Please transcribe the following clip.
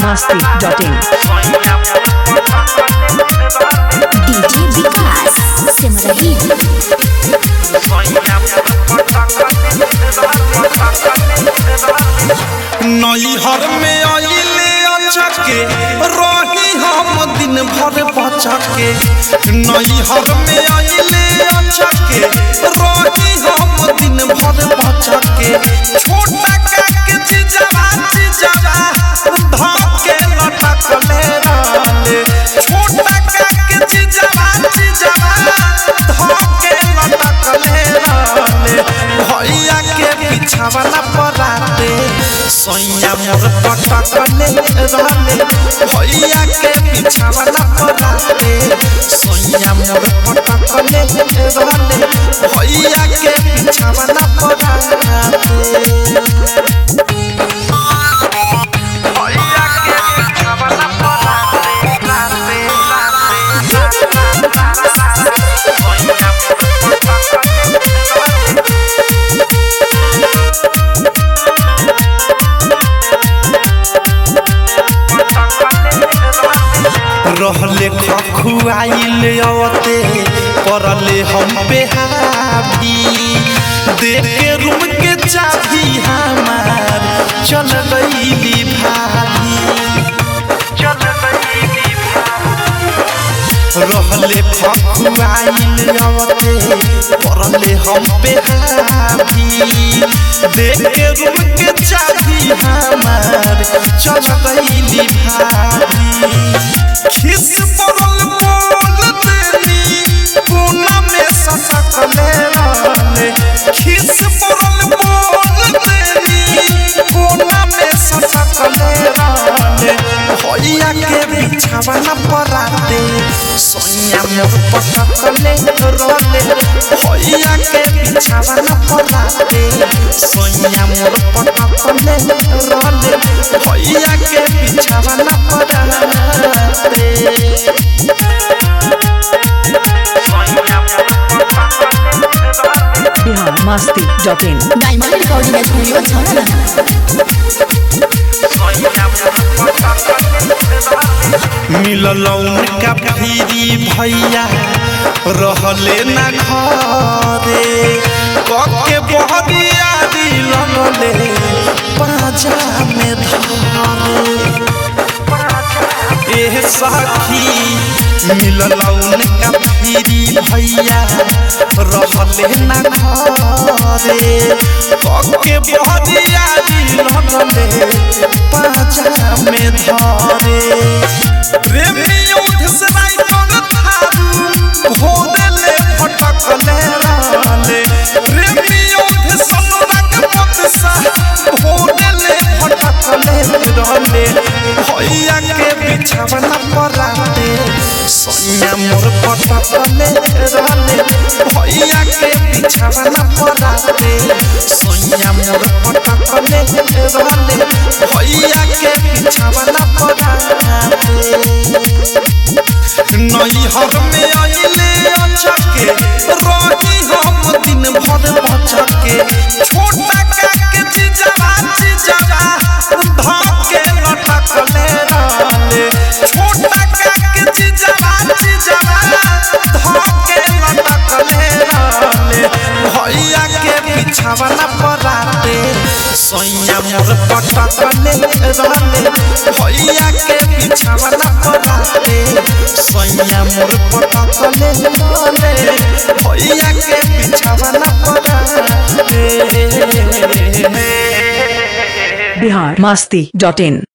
masti.in DJ विकास सिमरही नैहर में आइले अचके रही हम दिन भर बचके नैहर में आइले अचके रही हम दिन भर बचके छोटा काके चिजवा चिजवा धके लटकले रहले छोटा काके चिजवा चिजवा धके लटकले रहले भैया के बिछावना पराते सैया मोर पटकले रहले भैया के बिछावना पराते सैया मोर पटकले रहले भैया के बिछावना पराते भैया के बिछावना पराते राते रहले खखुआइल अवते परले हम पे हावी देख के रूम के चाबी हमार चल गईली भाभी चल गईली रहले खखुआइल अवते परले हम पे हावी देख के रूम के चाबी हमार चल गईली भाभी खिस पड़ल बोल देनी कोना में ससकले रहले खिस पड़ल बोल देनी कोना में ससकले रहले भैया के बिछावना पराते सोनिया मोर पटकले रहले भैया के बिछावना पराते सोनिया मोर पटकले रहले भैया के बिछावना पराते Bihar masti.in diamond recording studio छौरा मिलल उनका फिरी भैया रहले ना घरे कके बहरिया लगले पाजा में धरे एह सखी मिलल उनका फिरी भैया रहले ना घरे कके बहरिया लगले पाजा में धरे प्रेमी उठ से राइकन थारू भोदले फटकले रहले प्रेमी उठ सनुरक पत सा भोदले फटकले रहले भैया के बिछावना पराते सोनिया मोर पटकले रहले भैया के बिछावना पराते सोनिया मोर पटकले रहले भैया के बिछावना पराते नैहर में आइले अचके रही हम दिन भर बचके छोटा काके चिजवा चिजवा धके लटकले रहले छोटा काके चिजवा चिजवा धके लटकले रहले भैया के बिछावना पराते सैया मोर पटकले रहले भैया के बिछावना पराते सैया मोर पटकले रहले भैया के बिछावना पराते Bihar masti.in